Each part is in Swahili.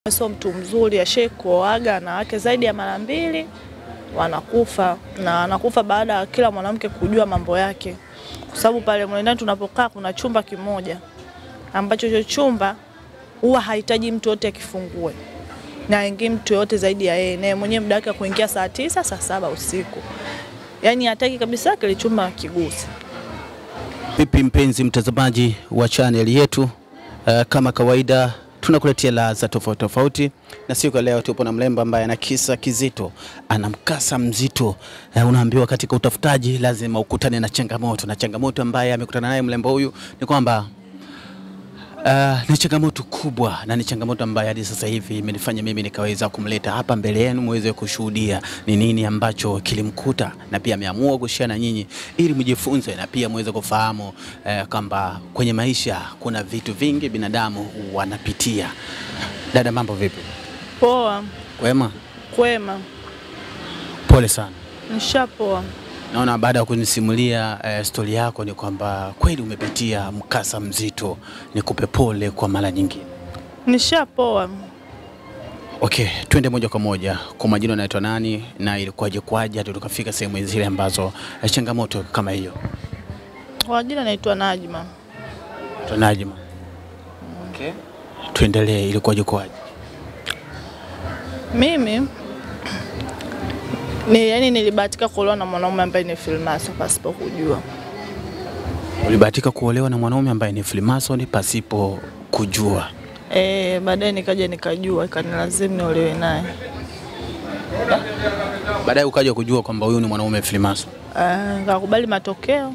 sio mtu mzuri, ashai kuoaga na wake zaidi ya mara mbili wanakufa, na wanakufa baada ya kila mwanamke kujua mambo yake, kwa sababu pale mle ndani tunapokaa kuna chumba kimoja ambacho hicho chumba huwa hahitaji mtu yote akifungue na aingie mtu yote zaidi ya yeye, naye mwenyewe muda wake wa kuingia saa tisa saa saba usiku, yaani hataki kabisa kile chumba kigusa. Vipi mpenzi mtazamaji wa channel yetu, uh, kama kawaida tunakuletea ladha tofauti tofauti, na siku ya leo tupo na mlemba ambaye ana kisa kizito, ana mkasa mzito. Uh, unaambiwa katika utafutaji lazima ukutane na changamoto, na changamoto ambaye amekutana naye mlemba huyu ni kwamba Uh, ni changamoto kubwa na ni changamoto ambayo hadi sasa hivi imenifanya mimi nikaweza kumleta hapa mbele yenu muweze kushuhudia ni nini ambacho kilimkuta, na pia ameamua kushare na nyinyi ili mjifunze na pia muweze kufahamu uh, kwamba kwenye maisha kuna vitu vingi binadamu wanapitia. Dada, mambo vipi? Poa, Kwema? kwema, Pole sana. nishapoa. Naona baada ya kunisimulia uh, stori yako ni kwamba kweli umepitia mkasa mzito. Nikupe pole kwa mara nyingine. Nishapoa. Okay, twende moja kwa moja. Kwa majina unaitwa nani na ilikuwaje kwaje hadi tukafika sehemu zile ambazo eh, changamoto kama hiyo? Kwa jina naitwa Najma. Naitwa Najma. Okay. Tuendelee, ilikuwaje kwaje? Mimi ni yani, nilibahatika kuolewa na mwanaume ambaye ni filmasa pasipo kujua. Ulibahatika kuolewa na mwanaume ambaye ni Freemason pasipo kujua. E, baadaye nikaja nikajua, ikanilazimu niolewe naye. Baadaye ukaja kujua kwamba huyu ni mwanaume Freemason. Ah, Nikakubali matokeo.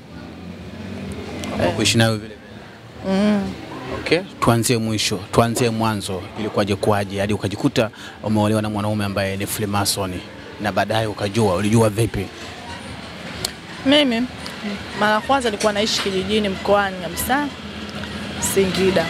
Kwa kuishi nayo vile vile. Mm. Okay, tuanzie mwisho, tuanzie mwanzo, ilikuwaje kwaje hadi ukajikuta umeolewa na mwanaume ambaye ni Freemason na baadaye ukajua, ulijua vipi? Mimi mara ya kwanza nilikuwa naishi kijijini mkoani kabisa Singida,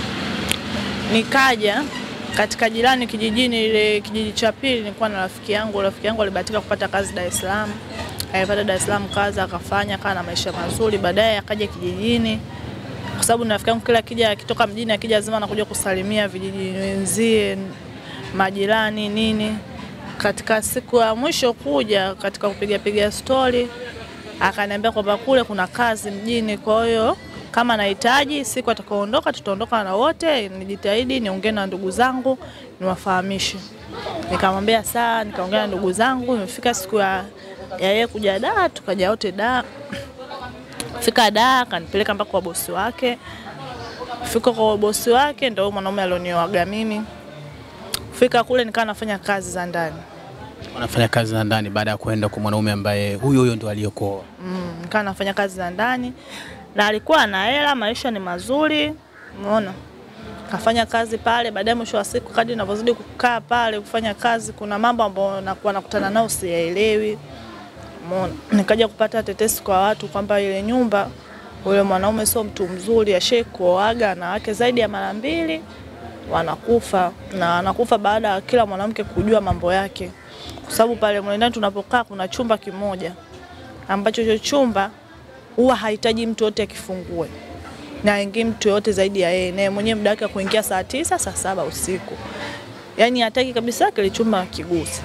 nikaja katika jirani kijijini, ile kijiji cha pili, nilikuwa na rafiki yangu. Rafiki yangu alibahatika kupata kazi Dar es Salaam, alipata Dar es Salaam kazi akafanya, akawa na maisha mazuri. Baadaye akaja kijijini, kwa sababu ni rafiki yangu, kila akija akitoka mjini akija lazima anakuja kusalimia vijiji wenzie, majirani nini. Katika siku ya mwisho kuja katika kupiga piga stori akaniambia kwamba kule kuna kazi mjini, kwa hiyo kama nahitaji siku atakaoondoka tutaondoka na wote, nijitahidi niongee na ndugu zangu niwafahamishe. Nikamwambia sawa, nikaongea na ndugu zangu. Imefika siku ya ya yeye kuja da, tukaja wote da. Fika da, akanipeleka mpaka kwa bosi wake. Fika kwa bosi wake, ndio mwanaume alionioaga mimi. Fika kule nikawa nafanya kazi za ndani. Unafanya kazi za ndani baada ya kuenda kwa mwanaume ambaye huyo huyo ndo aliyokuoa. Mm, nikawa nafanya kazi za ndani na alikuwa na hela, maisha ni mazuri, umeona. Kafanya kazi pale, baadaye mwisho wa siku kadri ninavyozidi kukaa pale kufanya kazi, kuna mambo ambayo nakuwa nakutana nao siyaelewi, umeona. Nikaja kupata tetesi kwa watu kwamba ile nyumba yule mwanaume sio mtu mzuri, ashai kuoaga na wake zaidi ya mara mbili wanakufa, na wanakufa baada ya kila mwanamke kujua mambo yake, kwa sababu pale mle ndani tunapokaa kuna chumba kimoja ambacho hicho chumba huwa hahitaji mtu yote akifungue na aingie mtu yote zaidi ya yeye, naye mwenyewe muda wake wa kuingia saa tisa saa saba usiku, yaani hataki kabisa kile chumba kigusa.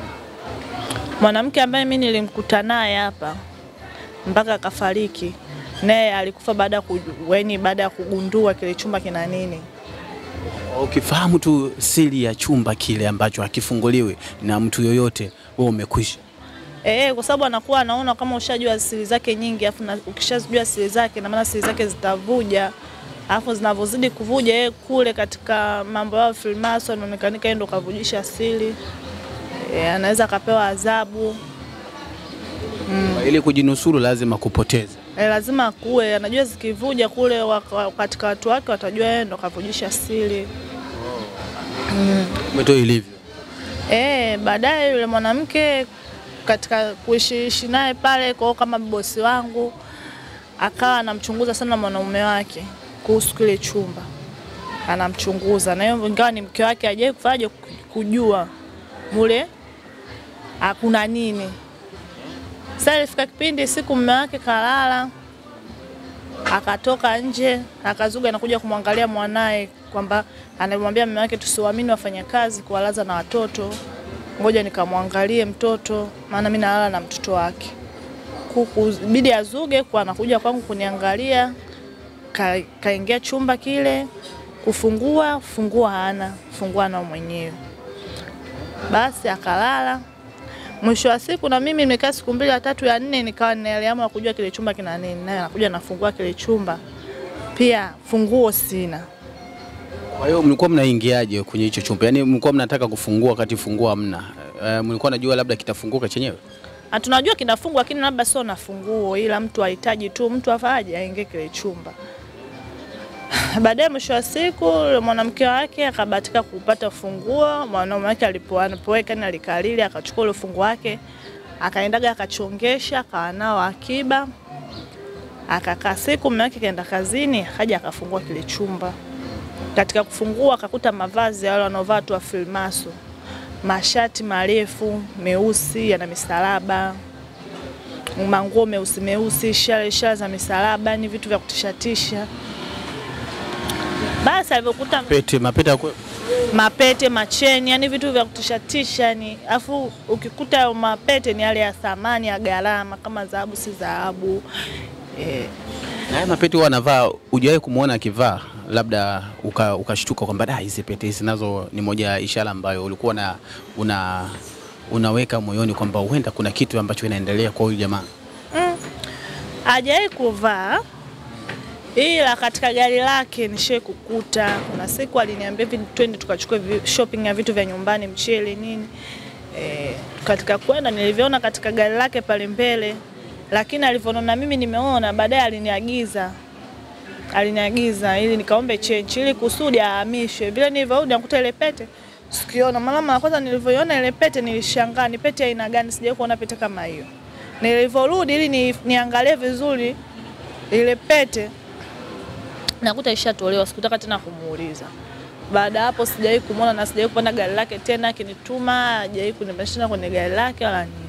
Mwanamke ambaye mimi nilimkuta naye hapa mpaka akafariki, naye alikufa baada ya kuju- yaani baada ya kugundua kile chumba kina nini. Ukifahamu tu siri ya chumba kile ambacho hakifunguliwi na mtu yoyote, wewe umekwisha. Eh, kwa sababu anakuwa anaona kama ushajua siri zake nyingi, afu na ukishajua siri zake, na maana siri zake zitavuja, alafu zinavyozidi kuvuja, yeye kule katika mambo yao Freemason onekanika yeye ndo kavujisha siri eh, anaweza akapewa adhabu Ili kujinusuru lazima kupoteza. eh, lazima akuwe anajua zikivuja kule waka- katika watu wake watajua yeye ndo kavujisha siri. Umetoa ilivyo. Eh, baadaye yule mwanamke katika kuishiishi naye pale kwao kama bosi wangu akawa anamchunguza sana mwanaume wake kuhusu kile chumba, anamchunguza na hiyo, ingawa ni mke wake, hajawahi kufaje kujua mule hakuna nini. Sasa ilifika kipindi siku mume wake kalala, akatoka nje akazuga anakuja kumwangalia mwanaye kwamba anamwambia mume wake tusiwaamini wafanyakazi kuwalaza na watoto, ngoja nikamwangalie mtoto, maana mimi nalala na mtoto wake. Kuku bidi azuge kwa anakuja kwangu kuniangalia, ka, kaingia chumba kile kufungua, fungua hana, fungua nao mwenyewe. Basi akalala. Mwisho wa siku na mimi nimekaa siku mbili ya tatu ya nne, nikawa niliamua kujua kile chumba kina nini, naye anakuja nafungua kile chumba, pia funguo sina. Kwa hiyo mlikuwa mnaingiaje kwenye hicho chumba? Yaani mlikuwa mnataka kufungua wakati funguo hamna. E, mlikuwa najua labda kitafunguka chenyewe? Na tunajua kinafungwa, lakini labda sio na funguo, ila mtu ahitaji tu mtu afaje aingie kile chumba. Baadaye mwisho wa siku yule mwanamke wake akabahatika kupata funguo. Mwanaume wake alipo anapoweka ni alikalili, akachukua ule funguo wake akaendaga akachongesha, akawa nao akiba, akakaa siku. Mume wake kaenda kazini, akaja akafungua kile chumba. Katika kufungua akakuta mavazi ya wale wanaovaa tu wa filmaso, mashati marefu meusi yana misalaba, manguo meusi meusi, ishara ishara za misalaba, ni vitu vya kutishatisha. Basi alivyokuta Pete, mapete yakwe- mapete, macheni, yani vitu vya kutishatisha yani. Afu ukikuta hayo mapete ni yale ya thamani ya gharama, kama dhahabu si dhahabu eh. na haya mapete huwa anavaa, hujawahi kumwona akivaa labda uka- ukashtuka kwamba da, hizi pete hizi nazo ni moja ya ishara ambayo ulikuwa na, una, unaweka moyoni kwamba huenda kuna kitu ambacho inaendelea kwa huyu jamaa. Hajawahi kuvaa ila katika gari lake nishai kukuta. Kuna siku aliniambia hivi, twende tukachukue vi- shopping ya vitu vya nyumbani, mchele nini. E, katika kwenda nilivyoona katika gari lake pale mbele, lakini alivyoona mimi nimeona, baadaye aliniagiza aliniagiza ili nikaombe change ili kusudi ahamishwe. Vile nilivyorudi nakuta ile pete sikiona. Mara mara kwanza nilivyoiona ile pete nilishangaa, ni pete ya aina gani? Sijawahi kuona pete kama hiyo. Nilivyorudi ili ni, niangalie vizuri ile pete nakuta ishatolewa, sikutaka tena kumuuliza. Baada ya hapo sijawahi kumwona na sijawahi kupanda gari lake tena, akinituma hajawahi kunipandisha kwenye gari lake wala nini.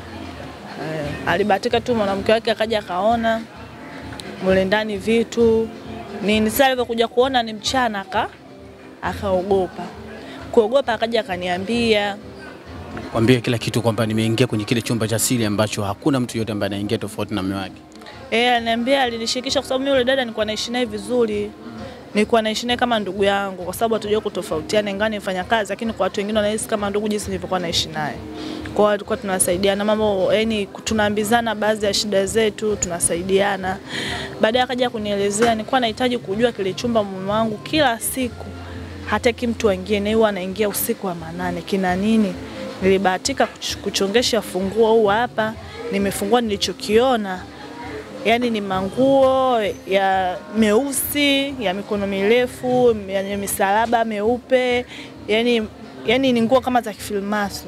Eh, alibahatika tu mwanamke wake akaja akaona mule ndani vitu nini. Sasa alivyokuja kuona ni mchana, aka akaogopa kuogopa, akaja akaniambia Kwambie kila kitu kwamba nimeingia kwenye kile chumba cha siri ambacho hakuna mtu yote ambaye anaingia tofauti na mume wake. Eh, aliniambia alinishirikisha kwa sababu mimi yule dada nilikuwa naishi naye vizuri. Nilikuwa naishi naye kama ndugu yangu kwa sababu hatujua kutofautiana ingawa nifanya kazi lakini kwa watu wengine wanahisi kama ndugu jinsi nilivyokuwa naishi naye. Kwa hiyo tulikuwa tunasaidiana mambo, yani tunaambizana baadhi ya shida zetu, tunasaidiana. Baadaye akaja kunielezea nilikuwa nahitaji kujua kile chumba mume wangu kila siku hataki mtu aingie, na huwa anaingia usiku wa manane. Kina nini? Nilibahatika kuch- kuchongesha funguo huu hapa, nimefungua nilichokiona yaani ni manguo ya meusi ya mikono mirefu yenye misalaba meupe, yani, yani ni nguo kama za kifilmaso.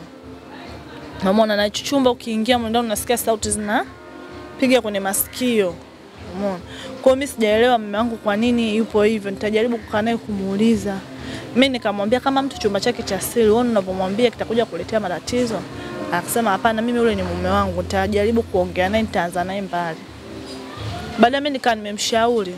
Umeona, na hicho chumba ukiingia mle ndani unasikia sauti zinapiga kwenye masikio. Umeona, kwa hiyo mimi sijaelewa mume wangu kwa nini yupo hivyo. Nitajaribu kukaa naye kumuuliza. Mimi nikamwambia kama mtu chumba chake cha siri, wewe unavyomwambia kitakuja kuletea matatizo. Akasema hapana, mimi yule ni mume wangu, nitajaribu kuongea naye, nitaanza naye mbali. Baadaye mimi nikaa nimemshauri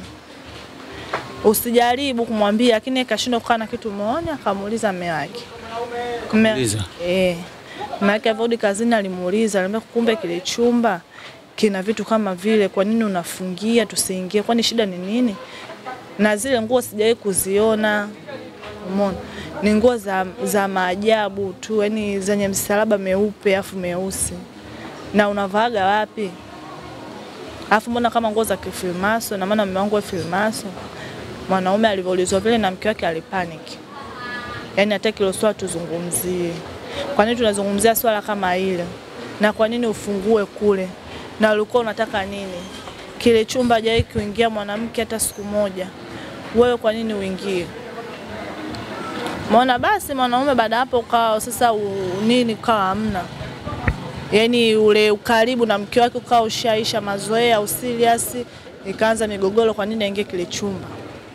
usijaribu kumwambia, lakini yeye kashindwa kukaa na kitu moja. Akamuuliza mume wake Mume- Muuliza. eh, mume wake alivyorudi kazini alimuuliza, alimwambia kumbe kile chumba kina vitu kama vile, kwa nini unafungia tusiingie? Kwani shida ni nini? Na zile nguo sijawahi kuziona, umeona, ni nguo za, za maajabu tu, yani zenye msalaba meupe afu meusi. Na unavaaga wapi? Alafu mbona kama nguo za kifilmaso, na maana mume wangu wa filmaso. Mwanaume alivyoulizwa vile na mke wake alipanic, yaani hataki hilo swala tuzungumzie. Kwa nini tunazungumzia swala kama ile? Na kwa nini ufungue kule? Na ulikuwa unataka nini? Kile chumba hajawahi kuingia mwanamke hata siku moja, wewe kwa nini uingie? Maona basi mwanaume baada hapo ukawa sasa u, nini ukawa hamna yaani ule ukaribu na mke wake ukawa ushaisha, mazoea au serious, ikaanza migogoro, kwa nini aingie kile chumba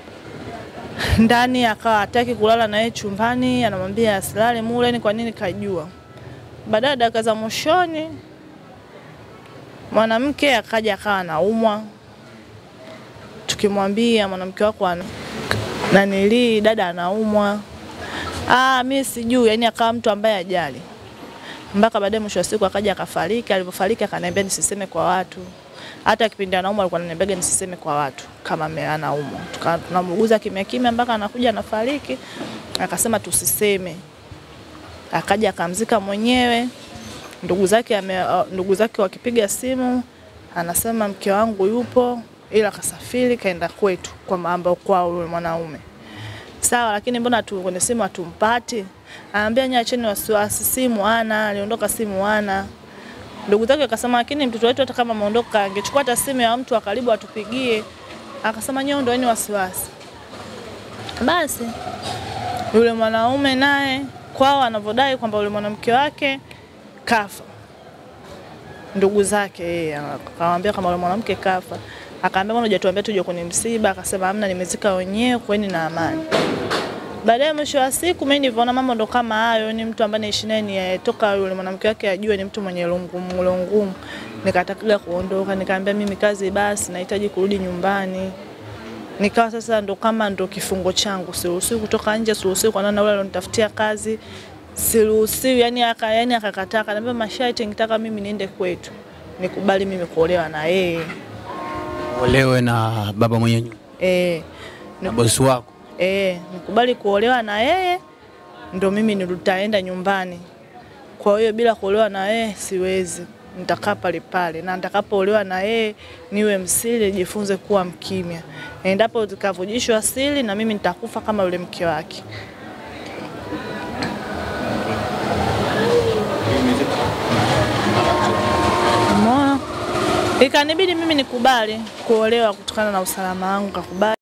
ndani, akawa hataki kulala na yeye chumbani, anamwambia asilale mule, ni kwa nini kajua. Baadaye dakika za mwishoni mwanamke akaja akawa anaumwa, tukimwambia mwanamke wako ana nanilii dada anaumwa, ah, mi sijui, yani akawa mtu ambaye ajali mpaka baadaye mwisho wa siku akaja akafariki. Alipofariki akaniambia nisiseme kwa watu, hata kipindi anaumwa alikuwa ananiambia nisiseme kwa watu kama ame- anaumwa. Tuka- Tunamuuguza kimya kimya mpaka anakuja anafariki, akasema tusiseme. Akaja akamzika mwenyewe. Ndugu zake ame, ndugu zake wakipiga simu anasema mke wangu yupo, ila kasafiri kaenda kwetu kwa mambo kwao yule mwanaume sawa, lakini mbona tu kwenye simu hatumpati? Anaambia nyie acheni wasiwasi, simu ana aliondoka, simu ana. Ndugu zake akasema, lakini mtoto wetu hata kama ameondoka angechukua hata simu ya mtu wa karibu atupigie. Akasema nyie ondoeni wasiwasi. Basi yule mwanaume naye kwao anavyodai kwamba yule mwanamke wake kafa, ndugu zake yeye akamwambia kama yule mwanamke kafa, akaambia mbona hujatuambia tuje kwenye msiba? Akasema hamna, nimezika wenyewe, kweni na amani. Baadaye mwisho wa siku mimi nilivyoona mambo ndo kama hayo, ni mtu ambaye naishi naye ni toka yule mwanamke wake ajue ni mtu mwenye lungumu lungumu, nikataka kuondoka, nikaambia mimi kazi basi, nahitaji kurudi nyumbani. Nikawa sasa ndo kama ndo kifungo changu, siruhusiwi kutoka nje, siruhusiwi kuonana na yule alionitafutia kazi, siruhusiwi yani, aka yani akakataa, akaniambia masharti, nitaka mimi niende kwetu, nikubali mimi kuolewa na yeye Olewe na baba mwenye nyumba eh, na bosi wako. Eh, nikubali kuolewa na yeye ndo mimi nitaenda nyumbani. Kwa hiyo bila kuolewa na yeye siwezi, nitakaa pale pale, na nitakapoolewa na yeye niwe msiri, nijifunze kuwa mkimya. Endapo zikavujishwa siri, na mimi nitakufa kama yule mke wake. Umeona? Ikanibidi mimi nikubali kuolewa kutokana na usalama wangu, kakubali.